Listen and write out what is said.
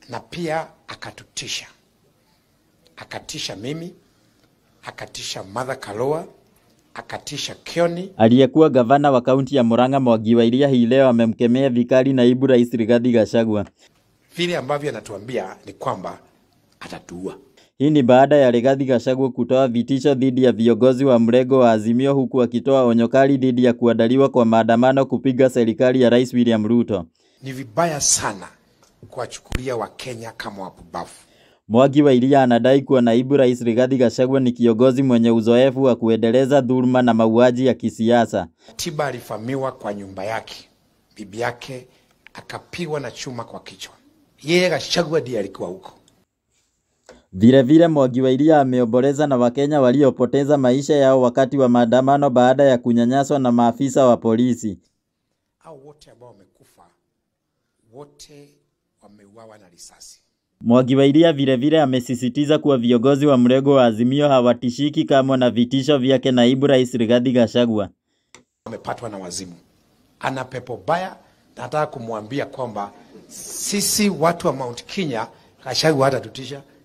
na pia akatutisha, akatisha mimi, akatisha Martha Karua, akatisha Kioni. Aliyekuwa gavana wa kaunti ya Murang'a Mwangi wa Iria hii leo amemkemea vikali naibu rais Rigathi Gachagua. Vile ambavyo anatuambia ni kwamba atatuua. Hii ni baada ya Rigathi Gachagua kutoa vitisho dhidi ya viongozi wa mrengo wa Azimio huku akitoa onyo kali dhidi ya kuandaliwa kwa maandamano kupinga serikali ya Rais William Ruto. Ni vibaya sana kuwachukulia Wakenya kama wapumbavu. Mwangi wa Iria anadai kuwa naibu rais Rigathi Gachagua ni kiongozi mwenye uzoefu wa kuendeleza dhuluma na mauaji ya kisiasa. Tiba alivamiwa kwa nyumba yake, bibi yake akapigwa na chuma kwa kichwa. Yeye Gachagua ndiye alikuwa huko. Vilevile Mwangi wa Iria ameomboleza na Wakenya waliopoteza maisha yao wakati wa maandamano baada ya kunyanyaswa na maafisa wa polisi. Hao wote ambao wamekufa, wote wameuawa na risasi. Mwangi wa Iria vilevile amesisitiza kuwa viongozi wa mrengo wa Azimio hawatishiki kamwe na vitisho vyake naibu rais Rigathi Gachagua. Amepatwa na wazimu, ana pepo baya. Nataka kumwambia kwamba sisi watu wa Mount Kenya, Gachagua hatatutisha.